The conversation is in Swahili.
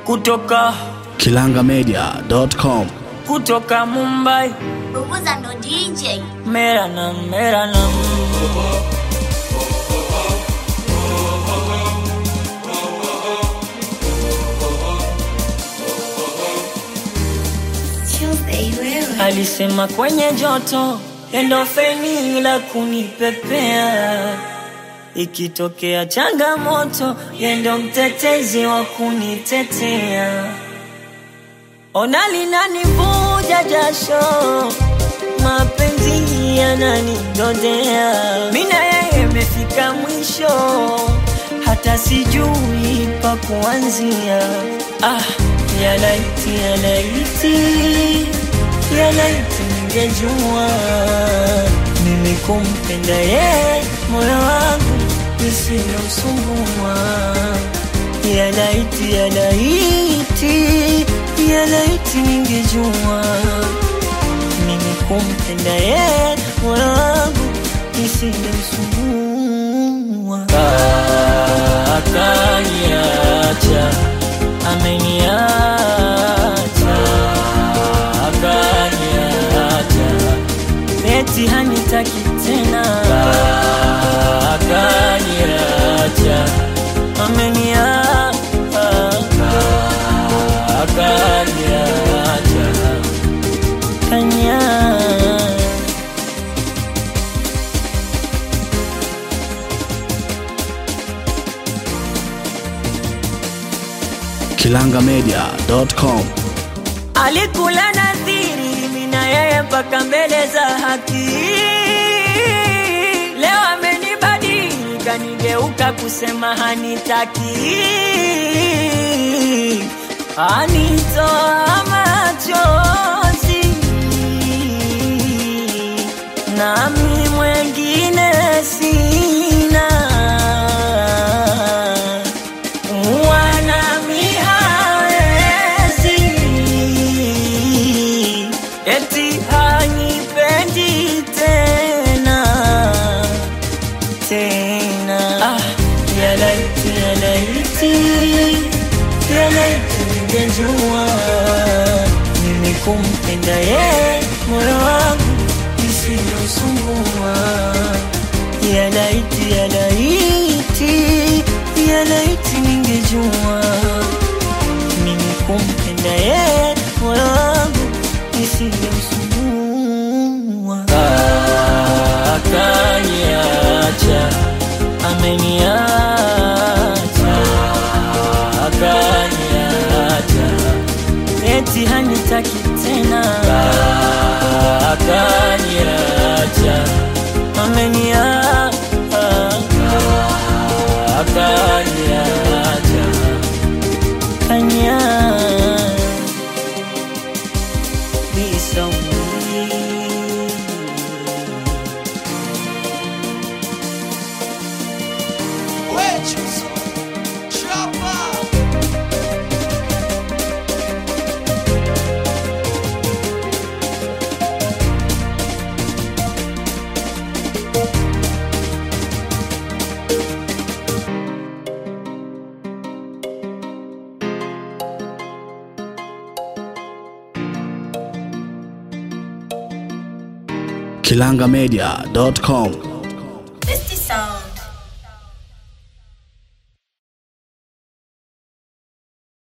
kutoka kilangamedia.com kutoka Mumbai Bubuza ndo DJ. mera na mera na Tuesday wewe. alisema kwenye joto endo feni la kunipepea ikitokea changamoto yendo mtetezi wa kunitetea ona linanivuja jasho mapenzi yananidodea mina yeye imefika mwisho hata sijui pa kuanzia ah, yalaiti yalaiti yalaiti ningejua mimi kumpenda yeye moyo wangu isilosumbua yalaiti yalaiti yalaiti ningejua mimi kumpenda yeye moyo wangu isilosumbua akaniacha ameniacha akaniacha eti hanitaki tena akaniacha ameniacha akaniacha kanya kilangamedia.com alikula nadhiri mina yeye mpaka mbele za haki leo amenibadili kanigeuka kusema hanitaki anitoa machozi nami mwengine sina wanami hawezi eti hanipendi tena tena ah, yalaiti yalaiti yalaiti ningejua mimi kumpenda ye moyo wangu isiyosumbua yalaiti yalaiti yalaiti ningejua mimi kumpenda ye moyo wangu isiyosumbua akaniacha ameniacha akaniacha eti hanitaki tena akaniacha ameniacha akaniacha kanya kilangamedia.com